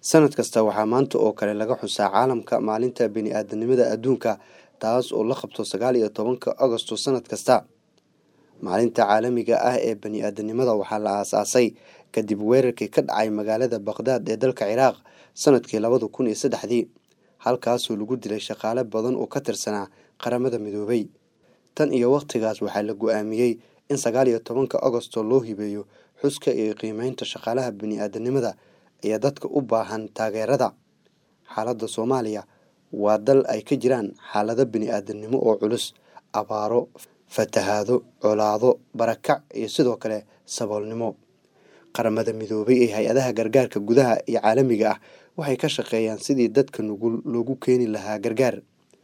sanad kasta waxaa maanta oo kale laga xusaa caalamka maalinta bini'aadanimada adduunka taas oo la qabto sagaal iyo tobanka agosto sanad kasta maalinta caalamiga ah ee bani'aadanimada waxaa la aasaasay kadib weerarkii ka dhacay magaalada baqhdaad ee dalka ciraaq sanadkii labada kun iyo saddexdii halkaasoo lagu dilay shaqaale badan oo ka tirsanaa qaramada midoobay tan iyo wakhtigaas waxaa la go-aamiyey in sagaal iyo tobanka agosto loo hibeeyo xuska iyo qiimeynta shaqaalaha bini'aadanimada iyo dadka u baahan taageerada xaaladda soomaaliya waa dal ay ka jiraan xaalado bini'aadanimo oo culus abaaro fatahaado colaado barakac iyo sidoo kale saboolnimo qaramada midoobay ee hay-adaha gargaarka gudaha iyo caalamiga ah waxay ka shaqeeyaan sidii dadka nugul loogu keeni lahaa gargaar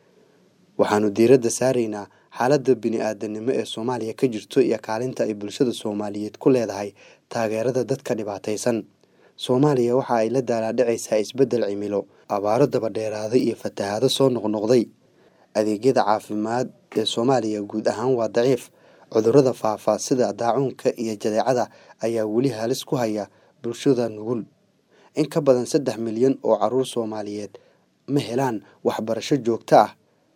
waxaanu diiradda saaraynaa xaaladda bini'aadanimo ee soomaaliya ka jirto iyo kaalinta ay bulshada soomaaliyeed ku leedahay taageerada dadka dhibaataysan soomaaliya waxa ay la daalaadhacaysaa isbeddel cimilo abaaro dabadheeraaday iyo fatahaado soo noqnoqday adeegyada caafimaad ee soomaaliya guud ahaan waa daciif cudurrada faafa sida daacuunka iyo jadeecada ayaa weli halis ku haya bulshada nugul in ka badan saddex milyan oo caruur soomaaliyeed ma helaan waxbarasho joogto ah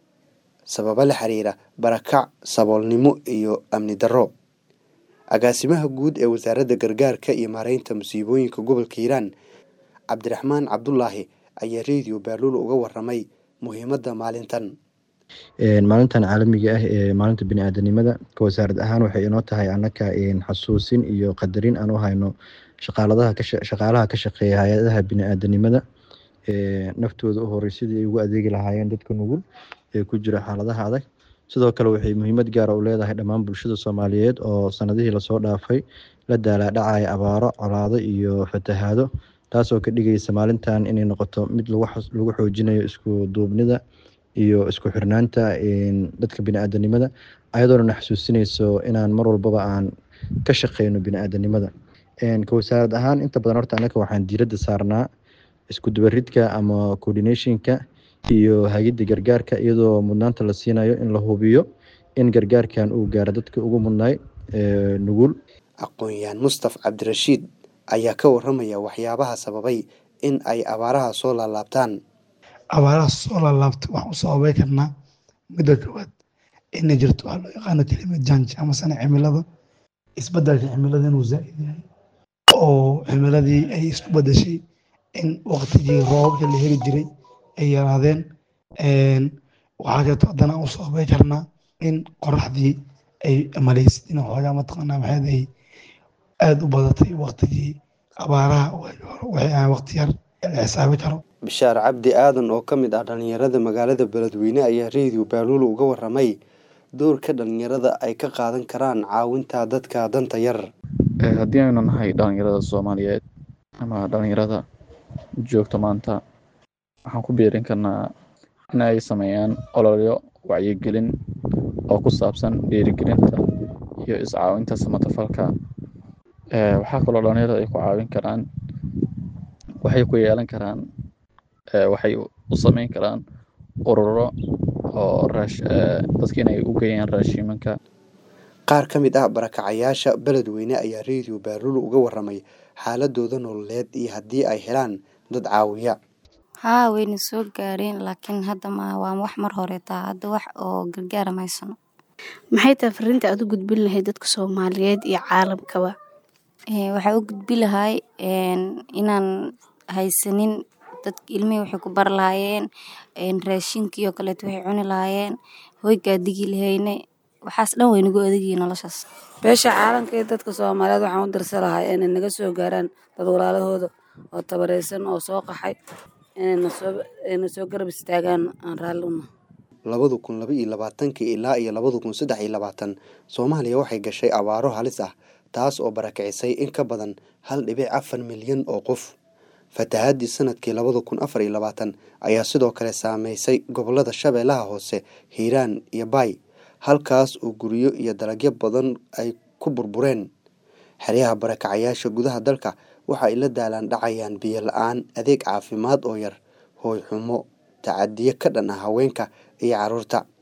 sababo la xiriira barakac saboolnimo iyo amni darro agaasimaha guud ee wasaaradda gargaarka iyo maareynta musiibooyinka gobolka hiiraan cabdiraxmaan cabdulaahi ayaa rediyo baaluul uga waramay muhiimadda maalintan maalintan caalamiga ah ee maalinta biniaadanimada ka wasaarad ahaan waxay inoo tahay annaka xasuusin iyo qadarin aan u hayno shaqaalaha ka shaqeeya hay-adaha biniaadanimada naftooda u horey sidii ay ugu adeegi lahaayeen dadka nugul ee ku jira xaaladaha adag sidoo kale waxay muhiimad gaara u leedahay dhammaan bulshada soomaaliyeed oo sanadihii lasoo dhaafay la daalaadhacaya abaaro colaado iyo fatahaado taasoo ka dhigaysa maalintan inay noqoto mid lagu xoojinayo isku duubnida iyo isku xirnaanta dadka biniaadanimada ayadoona na xasuusinayso inaan mar walbaba aan ka shaqeyno biniaadanimada ka wasaarad ahaan inta badan horta annaka waxaan diiradda saarnaa isku dubaridka ama coordinationka iyo hagidda gargaarka iyadoo mudnaanta la siinayo in la hubiyo in gargaarkan uu gaaro dadka ugu mudnaay nugul aqoon-yahan mustaf cabdirashiid ayaa ka waramaya waxyaabaha sababay in ay abaaraha soo laalaabtaan abaaraha soo laalaabta waxaan u sababay karnaa midda koowaad inay jirto waxaa loo yaqaano kelimad janj ama sana cimilada isbedelka cimilada inuu zaa'id yahay oo cimiladii ay isku bedeshay in waqtigii roobabka la heli jiray ay yaraadeen waxaa keeto haddana aan u sababay karnaa in qoraxdii ay malaysid in xoogaa mataqaanaa maxayd ay aada u badatay waqtigii abaaraha waxay ahaan waqti yar la xisaabi karo bishaar cabdi aadan oo ka mid ah dhallinyarada magaalada beledweyne ayaa rediyo baaluulu uga waramay doorka dhallinyarada ay ka qaadan karaan caawinta dadka danta yar haddii aynu nahay dhallinyarada soomaaliyeed ama dhallinyarada joogto maanta waxaan ku biirin karnaa in ay sameeyaan ololyo wacyigelin oo ku saabsan dhiirigelinta iyo iscaawinta samatafalka waxaa kaloo dhallinyarada ay ku caawin karaan waxay ku yeelan karaan waxay u sameyn karaan ururo oo dadka inay u geeyaan raashiimanka qaar ka mid ah barakacayaasha beledweyne ayaa rediyo baaluul uga waramay xaaladooda nololeed iyo haddii ay helaan dad caawiya haa wayna soo gaareen laakiin hadda ma waa wax mar hore taa hadda wax oo gargaara mahaysano maxay tahay fariinta aad u gudbin lahayd dadka soomaaliyeed iyo caalamkaba waxaa u gudbi lahay inaan haysanin dad ilmihii waxay ku bar lahaayeen raashinkii oo kaleeto waxay cuni lahaayeen hoygaa digi lahayne waxaas dhan way nagu adegiyi noloshaas beesha caalamka iyo dadka soomaaliyeed waxaan u dirsa lahaa inay naga soo gaaraan dad walaalahooda oo tabareysan oo soo qaxay inayna soo garab istaagaan aan raalli una labada kun laba iyo labaatankii ilaa iyo labada kun saddex iyo labaatan soomaaliya waxay gashay abaaro halis ah taas oo barakicisay in ka badan hal dhibic afar milyan oo qof fatahaadii sanadkii labada kun afar iyo labaatan ayaa sidoo kale saameysay gobolada shabeellaha hoose hiiraan iyo baay halkaas oo guryo iyo dalagyo badan ay ku burbureen xeryaha barakacayaasha gudaha dalka waxa ay la daalaan dhacayaan biyo la-aan adeeg caafimaad oo yar hooy xumo tacadiyo ka dhan ah haweenka iyo carruurta